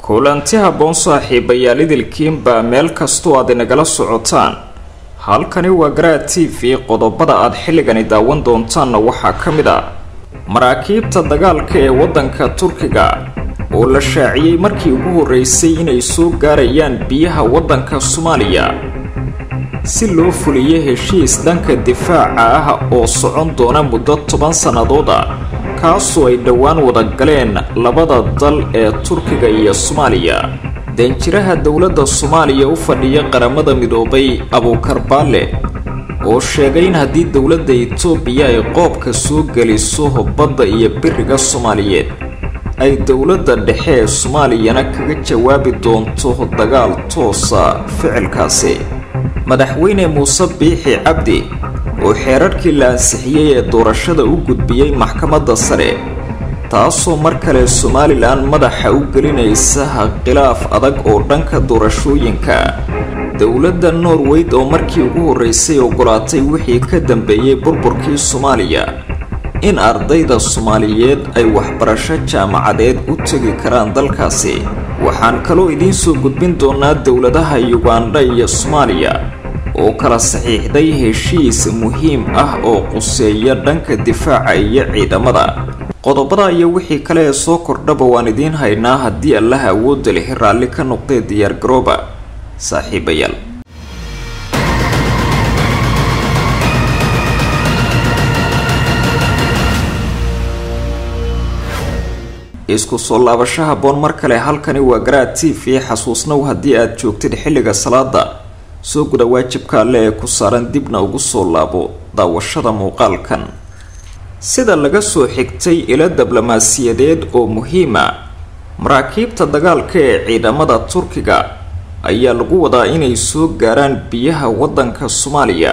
kulanti habboon saaxiibayaal idilkiinbaa meel kastoo aad inagala socotaan halkani waa garaa t v qodobada aad xilligani daawan doontaanna waxaa ka mid ah maraakiibta dagaalka ee waddanka turkiga oo la shaaciyey markii ugu horreysay inay soo gaarayaan biyaha waddanka soomaaliya si loo fuliyo heshiis dhanka difaaca ah oo socon doona muddo toban sannadood ah kaasoo ay dhowaan wada galeen labada dal ee turkiga iyo soomaaliya danjiraha dowladda soomaaliya u fadhiya qaramada midoobay abuukar baale oo sheegay in haddii dowladda itoobiya ay qoobka soo geliso badda iyo biriga soomaaliyeed ay dowladda dhexe ee soomaaliyana kaga jawaabi doonto dagaal toosa ficilkaasi madaxweyne muuse biixi cabdi oo xeerarkii la ansixiyey ee doorashada u gudbiyey maxkamadda sare taasoo mar kale somalilan madaxa u gelinaysa khilaaf adag oo dhanka doorashooyinka dowladda norweyd oo markii ugu horreysay ogolaatay wixii ka dambeeyey burburkii soomaaliya in ardayda soomaaliyeed ay waxbarasho jaamacadeed u tegi karaan dalkaasi waxaan kaloo idiin soo gudbin doonaa dowladaha yugandha iyo soomaaliya oo kala saxiixday heshiis muhiim ah oo quseeya dhanka difaaca iyo ciidamada qodobada iyo wixii kale ee soo kordhaba waan idiin haynaa haddii allaha awoodda lihi raalli ka noqdee diyaargarooba saaxiibayaal isku soo laabasho habboon mar kale halkani waa garaa t v xasuusnow haddii aad joogtid xilliga salaada soo guda waajibka alle ee ku saaran dibna ugu soo laabo daawashada muuqaalkan sida laga soo xigtay ilo diblomaasiyadeed oo muhiima maraakiibta dagaalka ee ciidamada turkiga ayaa lagu wadaa inay soo gaaraan biyaha waddanka soomaaliya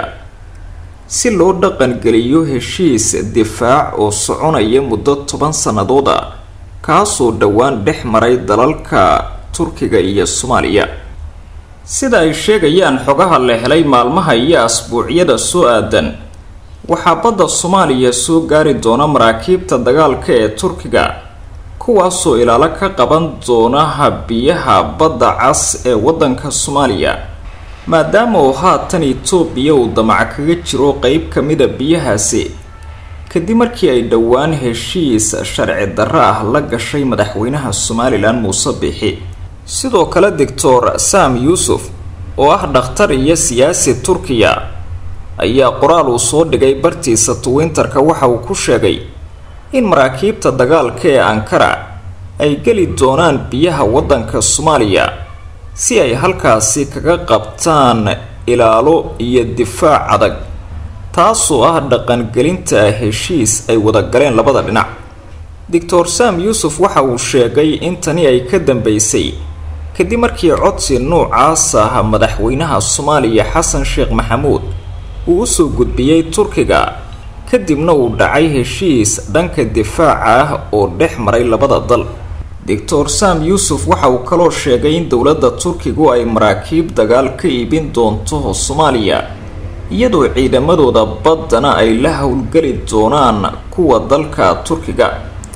si loo dhaqangeliyo heshiis difaac oo soconaya muddo toban sannadood a kaasoo dhowaan dhex maray dalalka turkiga iyo soomaaliya sida ay sheegayaan xogaha la helay maalmaha iyo asbuucyada soo aadan waxaa badda soomaaliya soo gaari doona maraakiibta dagaalka ee turkiga kuwaasoo ilaalo ka qaban doonaha biyaha badda cas ee waddanka soomaaliya maadaama uu haatan itoobiya uu damac kaga jiro qeyb ka mida biyahaasi kadib markii ay dhowaan heshiis sharci darro ah la gashay madaxweynaha somalilan muuse biixi sidoo kale doctor sam yuusuf oo ah dhakhtar iyo siyaasi turkiya ayaa qoraal uu soo dhigay bartiisa twinterka waxa uu ku sheegay in maraakiibta dagaalka ee ankara ay geli doonaan biyaha waddanka soomaaliya si ay halkaasi kaga qabtaan ilaalo iyo difaac adag taasoo ah dhaqangelinta heshiis ay wada galeen labada dhinac doctor sam yuusuf waxa uu sheegay in tani ay ka dambeysay kadib markii codsi noocaas ah madaxweynaha soomaaliya xasan sheekh maxamuud uu usoo gudbiyey turkiga kadibna uu dhacay heshiis dhanka difaaca ah oo dhex maray labada dal doctor sam yuusuf waxa uu kaloo sheegay in dowladda turkigu ay maraakiib dagaal ka iibin doonto soomaaliya iyadoo ciidamadooda baddana ay la howlgeli doonaan kuwa dalka turkiga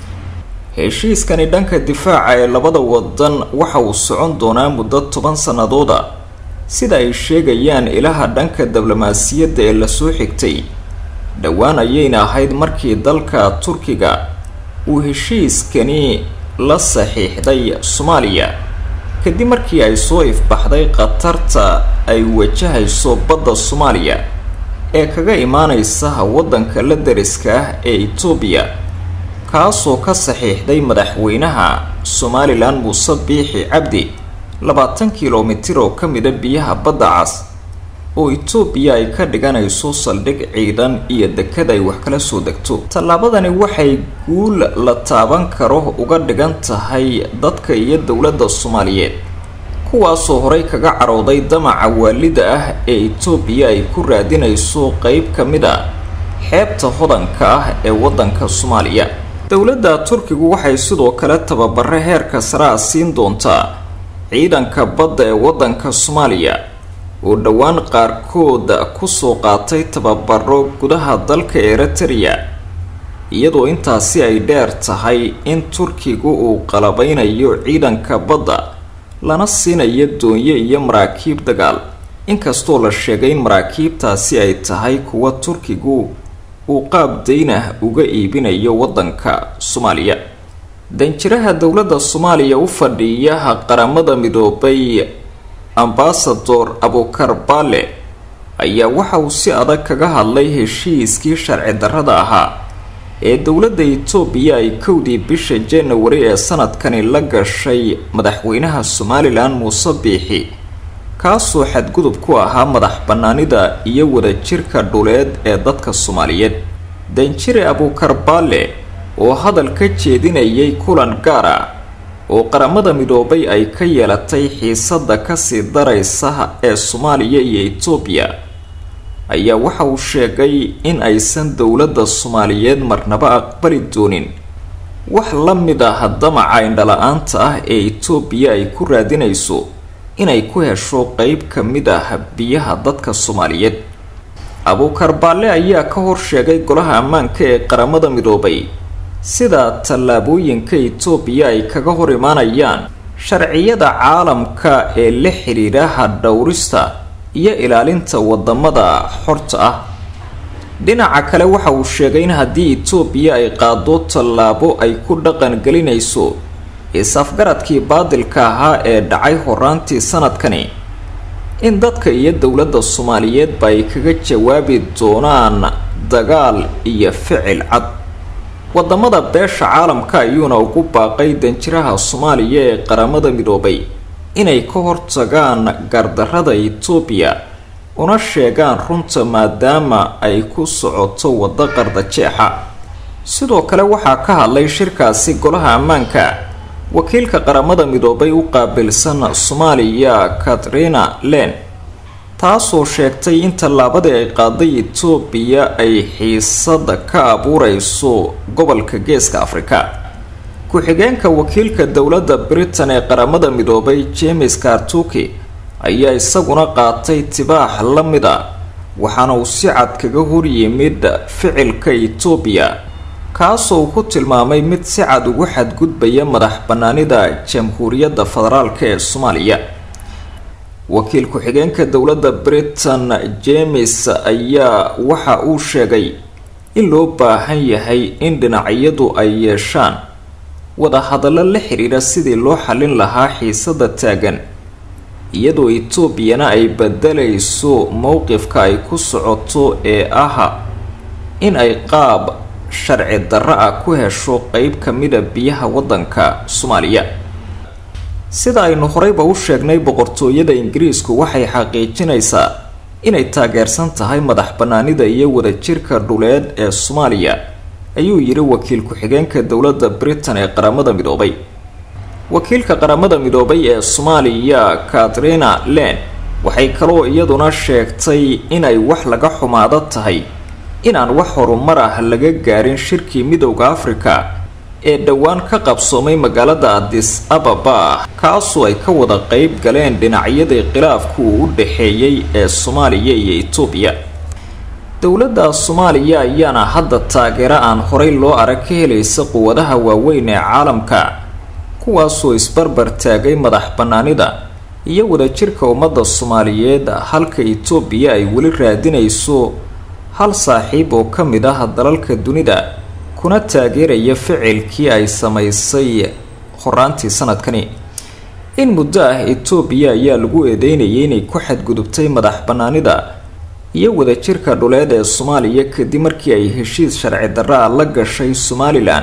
heshiiskani dhanka difaaca ee labada wadan waxa uu socon doonaa muddo toban sannadooda sida ay sheegayaan ilaha dhanka diblomaasiyadda ee lasoo xigtay dhowaan ayayna ahayd markii dalka turkiga uu heshiiskani la saxiixday soomaaliya kadib markii ay soo ifbaxday khatarta ay wajahayso badda soomaaliya ee kaga imaaneysa waddanka la dariska ah ee itoobiya kaasoo ka saxiixday madaxweynaha somalilan muuse biixi cabdi labaatan kilomitir oo ka mida biyaha badda cas oo itoobiya ay ka dhiganayso saldhig ciidan iyo dekad ay wax kala soo degto tallaabadani waxay guul la taaban karo uga dhigan tahay dadka iyo dowladda soomaaliyeed kuwaasoo horey kaga carooday damaca waalida ah ee itoobiya ay ku raadinayso qeyb ka mid a xeebta hodanka ah ee waddanka soomaaliya dowladda turkigu waxay sidoo kale tababare heerka saraa siin doontaa ciidanka badda ee waddanka soomaaliya oo dhowaan qaarkood kusoo qaatay tababaro gudaha dalka eritrea iyadoo intaasi ay dheer tahay in turkigu uu qalabeynayo ciidanka badda lana siinayo doonyo iyo maraakiib dagaal inkastoo la sheegay in maraakiibtaasi ay tahay kuwa turkigu uu qaab daynah uga iibinayo waddanka soomaaliya danjiraha dowladda soomaaliya u fadhiyaha qaramada midoobay ambasador abukar baale ayaa waxa uu si adag kaga hadlay heshiiskii sharci darrada ahaa ee dowladda itoobiya ay kowdii bisha janawari ee sanadkani la gashay madaxweynaha somalilan muuse biixi kaasoo xadgudub ku ahaa madax bannaanida iyo wadajirka dhuleed ee dadka soomaaliyeed danjire abukar baale oo hadal ka jeedinayay kulan gaar ah oo qaramada midoobay ay ka yeelatay xiisadda kasii daraysa ee soomaaliya iyo itoobiya ayaa waxa uu sheegay in aysan dowladda soomaaliyeed marnaba aqbali doonin wax la mid ah damaca indhala-aanta ah ee itoobiya ay ku raadinayso inay ku hesho qeyb ka mid ah biyaha dadka soomaaliyeed abuukar baalle ayaa ka hor sheegay golaha ammaanka ee qaramada midoobay sida tallaabooyinka itoobiya ay kaga hor imaanayaan sharciyada caalamka ee la xidhiidha hadhowrista iyo ilaalinta wadamada xorta ah dhinaca kale waxa uu sheegay in haddii itoobiya ay qaado tallaabo ay ku dhaqan gelinayso is-afgaradkii baadilka ahaa ee dhacay horaantii sanadkani in dadka iyo dowladda soomaaliyeedba ay kaga jawaabi doonaan dagaal iyo ficil cad wadamada beesha caalamka ayuuna ugu baaqay danjiraha soomaaliya ee qaramada midoobay inay ka hortagaan gardarrada itoobiya una sheegaan runta maadaama ay ku socoto waddo qardajeexa sidoo kale waxaa ka hadlay shirkaasi golaha ammaanka wakiilka qaramada midoobay u qaabilsan soomaaliya katrina len taasoo sheegtay in tallaabadii ay qaaday itoobiya ay xiisada ka abuureyso gobolka geeska afrika ku-xigeenka wakiilka dowladda britain ee qaramada midoobay james kartuki ayaa isaguna qaatay tibaax la mid a waxaana uu si cad kaga horyimid ficilka itoobiya kaasoo uu ku tilmaamay mid si cad ugu xadgudbaya madax bannaanida jamhuuriyadda federaalk ee soomaaliya wakiil ku-xigeenka dowladda britain james ayaa waxa uu sheegay in loo baahan yahay in dhinacyadu ay yeeshaan wadahadallo la xidhiidha sidii loo xallin lahaa xiisada taagan iyadoo etoobiyana ay bedelayso mowqifka ay ku socoto ee ah in ay qaab sharci darro ah ku hesho qeyb ka mida biyaha waddanka soomaaliya sida aynu horeyba u sheegnay boqortooyada ingiriisku waxay xaqiijinaysaa inay taageersan tahay madax bannaanida iyo wadajirka dhuleed ee soomaaliya ayuu yidhi wakiil ku-xigeenka dowladda britain ee qaramada midoobay wakiilka qaramada midoobay ee soomaaliya katrina len waxay kaloo iyaduna sheegtay inay wax laga xumaado tahay inaan wax horumar ah laga gaarin shirkii midowda afrika ee dhowaan ka qabsoomay magaalada adis ababa kaasoo ay ka wada qeyb galeen dhinacyadii khilaafku uu u dhaxeeyey ee soomaaliya iyo itoobiya dowladda soomaaliya ayaana hadda taageero aan horey loo arag ka helaysa quwadaha waaweyn ee caalamka kuwaasoo isbarbar taagay madax bannaanida iyo wadajirka ummadda soomaaliyeed halka itoobiya ay weli raadinayso hal saaxiib oo ka mid ah dalalka dunida kuna taageeraya ficilkii ay samaysay horaantii sanadkani in muddo ah itoobiya ayaa lagu eedeynayay inay ku xadgudubtay madax bannaanida iyo wadajirka dhuleed ee soomaaliya kadib markii ay heshiis sharci darra ah la gashay somalilan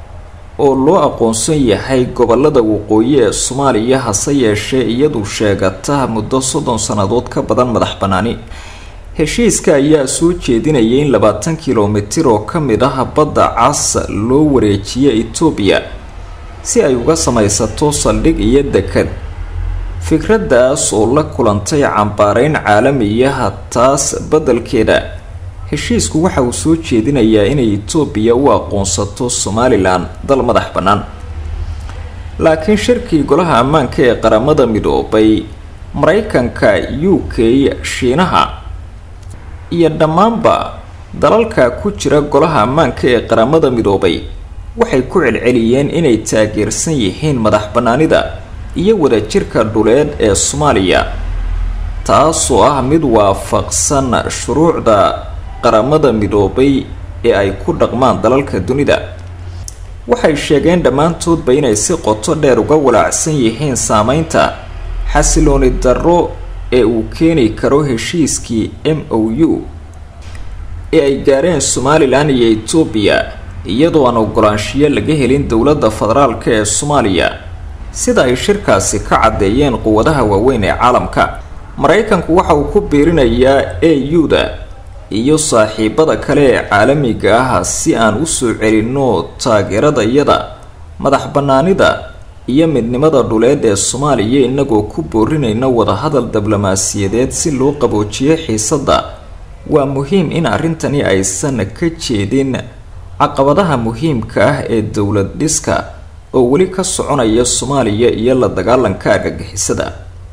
oo loo aqoonsan yahay gobolada waqooyi ee soomaaliya hase yeeshee iyadu sheegata muddo soddon sannadood ka badan madax bannaani heshiiska ayaa soo jeedinayay in labaatan kilomitir oo ka mid ah badda cas loo wareejiyo itoobiya si ay uga samaysato saldhig iyo dekad fikraddaas oo la kulantay cambaareyn caalamiyaha taas beddelkeeda heshiisku waxa uu soo jeedinayaa inay itoobiya u aqoonsato somalilan dal madax bannaan laakiin shirkii golaha ammaanka ee qaramada midoobay maraykanka u k shiinaha iyo dhammaanba dalalka ku jira golaha ammaanka ee qaramada midoobay waxay ku celceliyeen inay taageersan yihiin madax bannaanida iyo wadajirka dhuleed ee soomaaliya taasoo ah mid waafaqsan shuruucda qaramada midoobay ee ay ku dhaqmaan dalalka dunida waxay sheegeen dhammaantoodba inay si qoto dheer uga walaacsan yihiin saameynta xasilooni darro ee uu keeni karo heshiiskii m o u ee ay gaareen somalilan iyo etoobiya iyadoo aan ogolaanshiyo laga helin dowladda federaalk ee soomaaliya sida ay shirkaasi ka caddeeyeen quwadaha waaweyn ee caalamka maraykanku waxa uu ku biirinayaa a u-da iyo saaxiibada kale ee caalamiga ah si aan usoo celinno taageerada iyada madax bannaanida iyo midnimada dhuleed ee soomaaliya inagoo ku boorinayna wadahadal diblomaasiyadeed si loo qaboojiyo xiisadda waa muhiim in arrintani aysan ka jeedin caqabadaha muhiimka ah ee dowlad dhiska oo weli ka soconaya soomaaliya iyo la dagaalanka argagixisada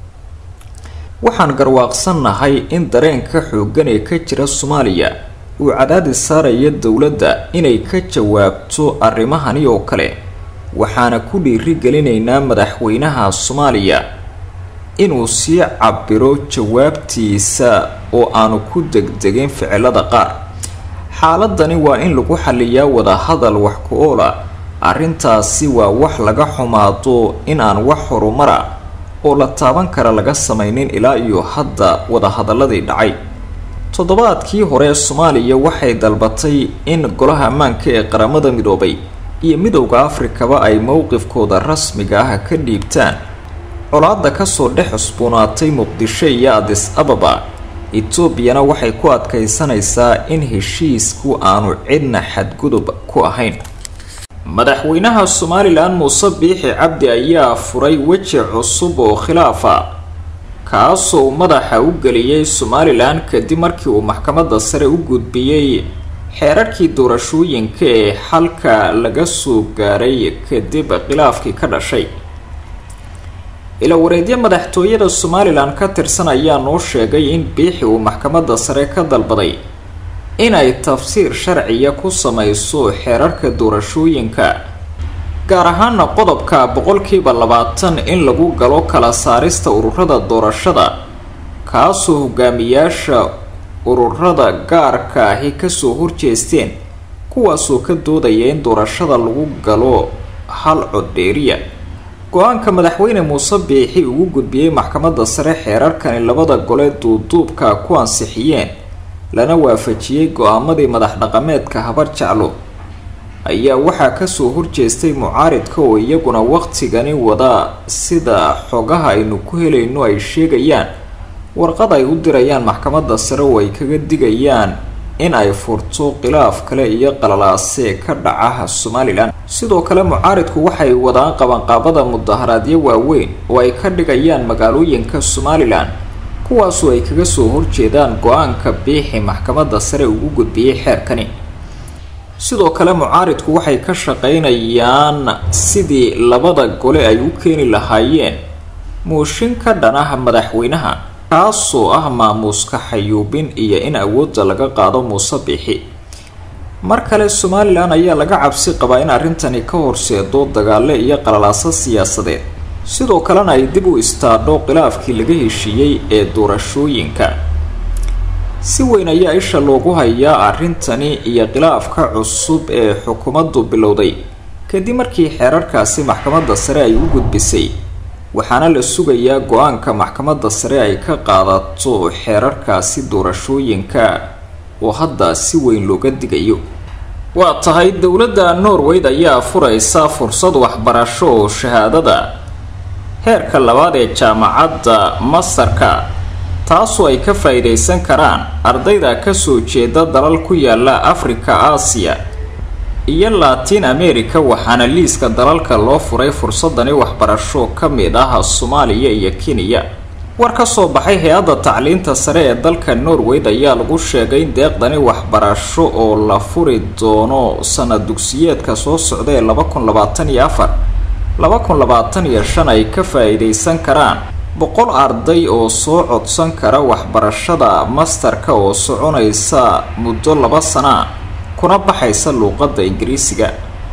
waxaan garwaaqsannahay in dareenka xooggan ee ka jira soomaaliya uu cadaadis saaraya dowladda inay ka jawaabto arrimahani oo kale waxaana ku dhiiri gelinaynaa madaxweynaha soomaaliya inuu sii cabiro jawaabtiisa oo aanu ku degdegin ficilada qaar xaaladani waa in lagu xaliyaa wadahadal wax ku oola arrintaasi waa wax laga xumaado in aan wax horumara oo la taaban kara laga samaynin ilaa iyo hadda wadahadaladii dhacay toddobaadkii hore soomaaliya waxay dalbatay in golaha ammaanka ee qaramada midoobay iyo midowda afrikaba ay mowqifkooda rasmiga ah ka dhiibtaan colaada kasoo dhex cusboonaatay muqdisho iyo adis ababa etoobiyana waxay ku adkaysanaysaa in heshiisku aanu cidna xadgudub ku ahayn madaxweynaha somalilan muuse biixi cabdi ayaa furay weji cusub oo khilaafa kaasoo madaxa u geliyey somalilan kadib markii uu maxkamadda sare u gudbiyey xeerarkii doorashooyinka ee xalka laga soo gaaray kadib khilaafkii ka dhashay ilawareedyo madaxtooyada somalilan ka tirsan ayaa noo sheegay in biixi uu maxkamadda sare ka dalbaday inay tafsiir sharciya ku samayso xeerarka doorashooyinka gaar ahaana qodobka boqolkiiba labaatan in lagu galo kala saarista ururada doorashada kaasoo hogaamiyaasha ururada gaarka ahi kasoo horjeesteen kuwaasoo ka doodaya in doorashada lagu galo hal coddheeriya go-aanka madaxweyne muuse biixi ugu gudbiyey maxkamadda sare xeerarkani labada gole duuduubka ku ansixiyeen lana waafajiyey go-aamadii madax dhaqameedka habar jeclo ayaa waxaa kasoo horjeestay mucaaridka oo iyaguna waqtigani wada sida xogaha aynu ku helayno ay sheegayaan warqad ay u dirayaan maxkamadda sare oo ay kaga digayaan in ay furto khilaaf kale iyo qalalaase ka dhaca somalilan sidoo kale mucaaridku waxay wadaan qabanqaabada mudaharaadyo waaweyn oo ay ka dhigayaan magaalooyinka somalilan kuwaasoo ay kaga soo horjeedaan go-aanka biixi maxkamadda sare ugu gudbiyey xeerkani sidoo kale mucaaridku waxay ka shaqeynayaan sidii labada gole ay u keeni lahaayeen mooshin ka dhan ah madaxweynaha kaasoo ah maamuuska xayuubin iyo in awoodda laga qaado muuse biixi mar kale somalilan ayaa laga cabsi qabaa in arrintani ka horseedo dagaale iyo qalalaaso siyaasadeed sidoo kalena ay dib u istaadho khilaafkii laga heshiiyey ee doorashooyinka si weyn ayaa isha loogu hayaa arrintani iyo khilaafka cusub ee xukuumaddu bilowday kadib markii xeerarkaasi maxkamadda sare ay u gudbisay waxaana la sugayaa go-aanka maxkamadda sare ay ka qaadato xeerarkaasi doorashooyinka oo hadda si weyn looga digayo waa tahay dowladda norweyd ayaa furaysa fursad waxbarasho oo shahaadada heerka labaad ee jaamacadda masarka taasoo ay ka faa-iideysan karaan ardayda kasoo jeeda dalal ku yaala afrika aasiya iyo latin america waxaana liiska dalalka loo furay fursadani waxbarasho ka mid ah soomaaliya iyo kenya war ka soo baxay hay-adda tacliinta sare ee dalka norweyd ayaa lagu sheegay in deeqdani waxbarasho oo la furi doono sanad dugsiyeedka soo socda ee laba kun labaatan iyo afar laba kun labaatan iyo shan ay ka faa-iideysan karaan boqol arday oo soo codsan kara waxbarashada mastarka oo soconaysa muddo laba sana kuna baxaysa luuqadda ingiriisiga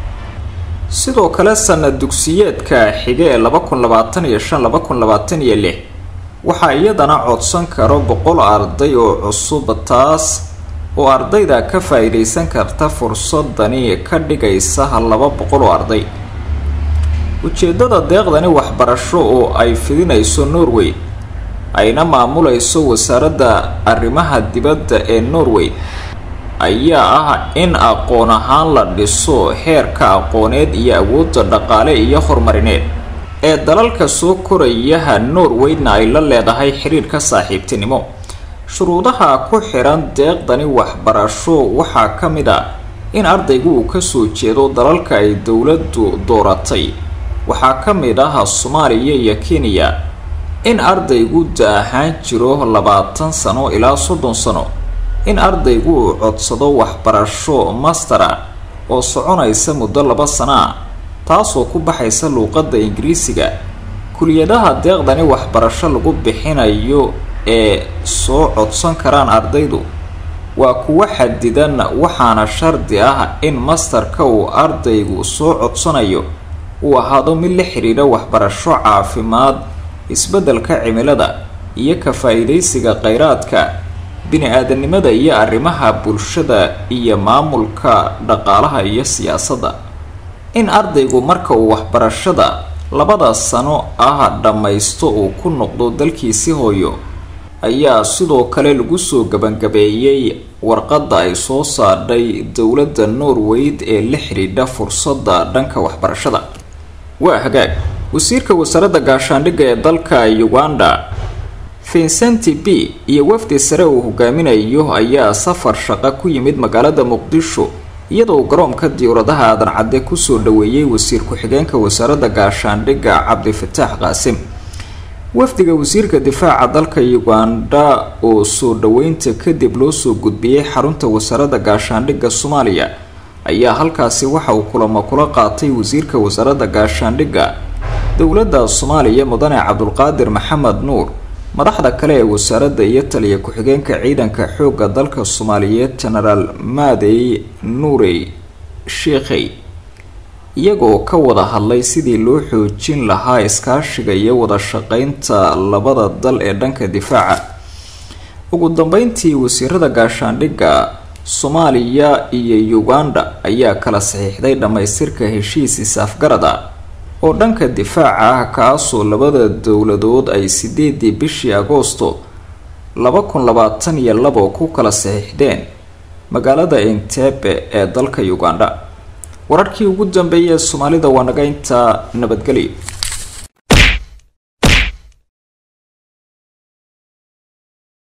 sidoo kale sanad dugsiyeedka xige ee laba kun labaatan iyo shan laba kun labaatan iyo lix waxaa iyadana codsan karo boqol arday oo cusub taas oo ardayda ka faa-iideysan karta fursadani ka dhigaysa laba boqol oo arday ujeedada deeqdani waxbarasho oo ay fidinayso norway ayna maamulayso wasaaradda arrimaha dibadda ee norway ayaa ah in aqoon ahaan la dhiso heerka aqooneed iyo awoodda dhaqaale iyo horumarineed ee dalalka soo korayaha norwayna ay la leedahay xiriirka saaxiibtinimo shuruudaha ku xiran deeqdani waxbarasho waxaa ka mid a in ardaygu uu kasoo jeedo dalalka ay dowladdu dooratay waxaa ka mid ah soomaaliya iyo kenya in ardaygu da ahaan jiro labaatan sano ilaa soddon sano in ardaygu uu codsado waxbarasho mastera oo soconaysa muddo laba sana a taasoo ku baxaysa luuqadda ingiriisiga kuliyadaha deeqdani waxbarasho lagu bixinayo ee soo codsan karaan ardaydu waa kuwo xadidan waxaana shardi ah in mastarka uu ardaygu soo codsanayo uu ahaado mid la xiriira waxbarasho caafimaad isbeddelka cimilada iyo ka faa-iideysiga kheyraadka bini-aadanimada iyo arrimaha bulshada iyo maamulka dhaqaalaha iyo siyaasadda in ardaygu marka uu waxbarashada labada sano ah dhammaysto uu ku noqdo dalkiisi hooyo ayaa sidoo kale lagu soo gabangabeeyey warqadda ay soo saadhay dowladda norweyd ee la xidhiidha fursadda dhanka waxbarashada waa hagaag wasiirka wasaaradda gaashaandhigga ee dalka uganda vincenti b iyo wafdi sare uu hogaaminayo ayaa safar shaqo ku yimid magaalada muqdisho iyadoo garoonka diyauradaha aadan cadde kusoo dhaweeyey wasiir ku-xigeenka wasaaradda gaashaandhigga cabdifataax qaasim wafdiga wasiirka difaaca dalka uganda oo soo dhaweynta kadib loo soo gudbiyey xarunta wasaaradda gaashaandhigga soomaaliya ayaa halkaasi waxa uu kulamo kula qaatay wasiirka wasaaradda gaashaandhigga dowladda soomaaliya mudane cabdulqaadir maxamed nuur madaxda kale ee wasaaradda iyo taliya ku-xigeenka ciidanka xoogga dalka soomaaliyeed genaraal maadey nuurey sheekhey iyagoo ka wada hadlay sidii loo xoojin lahaa iskaashiga iyo wada shaqeynta labada dal ee dhanka difaaca ugu dambeyntii wasiirada gaashaandhigga soomaaliya iyo uganda ayaa kala saxiixday dhammaystirka heshiis is-afgarad ah oo dhanka difaaca ah kaasoo labada dowladood ay sideedii bishii agoosto laba kun labaatan iyo labo ku kala saxiixdeen magaalada entebe ee dalka uganda wararkii ugu dambeeyay ee soomaalida waa naga intaa nabadgelyo